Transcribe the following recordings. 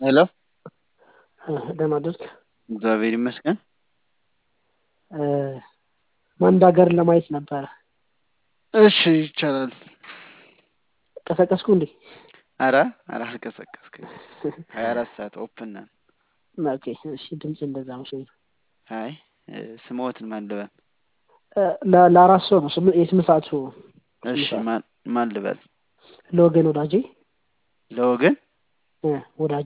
ሄሎ ደህና አደርክ? እግዚአብሔር ይመስገን። አንድ ሀገርን ለማየት ነበረ። እሺ ይቻላል። ቀሰቀስኩ እንዴ? አረ አረ አልቀሰቀስክም። ሀያ አራት ሰዓት ኦፕን ነን። ኦኬ እሺ፣ ድምፅ እንደዛ መስሎኝ ነው። አይ ስምዎትን ማን ልበል? ለ- ለአራት ሰው ነው ስም- የስምንት ሰዓቱ እሺ ማን ማን ልበል? ለወገን ወዳጄ ለወገን እ ወዳጄ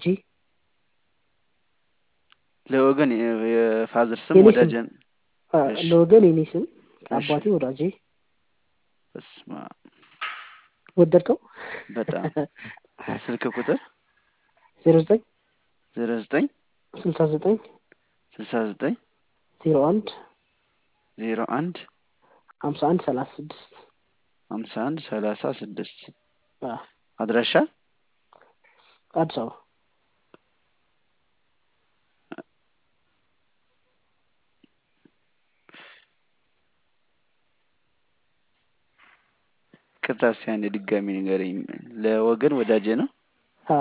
ለወገን የ- የፋዘር ስም የኔ ስም። ወዳጀን አ፣ እሺ። ለወገን የኔ ስም አባቴ ወዳጄ በስመ አብ። ወደድከው? በጣም ስልክ ቁጥር ዜሮ ዘጠኝ ዜሮ ዘጠኝ ስልሳ ዘጠኝ ስልሳ ዘጠኝ ዜሮ አንድ ዜሮ አንድ ሀምሳ አንድ ሰላሳ ስድስት ሀምሳ አንድ ሰላሳ ስድስት አ፣ አድራሻ አዲስ አበባ ቅርታ እስኪ አንዴ ድጋሚ ንገረኝ። ለወገን ወዳጄ ነው። አ፣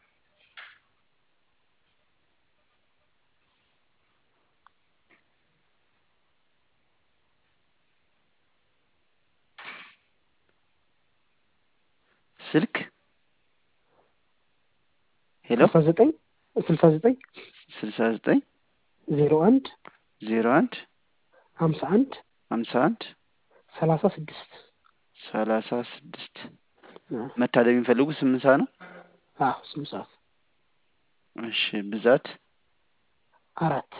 ስልክ ሄሎ ስልሳ ዘጠኝ ስልሳ ዘጠኝ ስልሳ ዘጠኝ ዜሮ አንድ ዜሮ አንድ ሀምሳ አንድ ሀምሳ አንድ ሰላሳ ስድስት ሰላሳ ስድስት አ፣ መታደም የሚፈልጉ ስምንት ሰዓት ነው። አ፣ ስምንት ሰዓት እሺ ብዛት አራት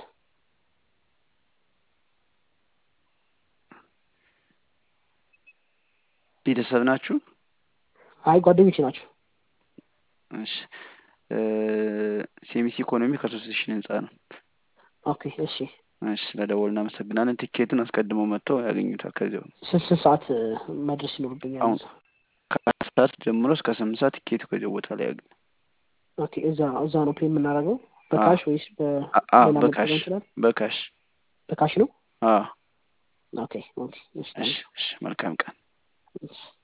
ቤተሰብ ናችሁ? አይ ጓደኞቼ ናቸው። እሺ እ፣ ሴሚስ ኢኮኖሚ ከሶስት ህንፃ ነው። ኦኬ እሺ። እሺ ስለደወሉ እናመሰግናለን። ቲኬቱን አስቀድመው መጥተው ያገኙታል። ከዚያው ስንት ስንት ሰዓት እ፣ መድረስ ይኖርብኛል? አሁን እዛ? ከአራት ሰዓት ጀምሮ እስከ ስምንት ሰዓት ቲኬቱ ከዚያው ቦታ ላይ ያገኙ። ኦኬ እዛ እዛ ነው ፔ የምናደርገው በካሽ ወይስ አ- አ በሌላ በካሽ መጠቀም እንችላለን? በካሽ በካሽ ነው። አ ኦኬ ኦኬ እሺ እሺ እሺ መልካም ቀን። ታንክስ።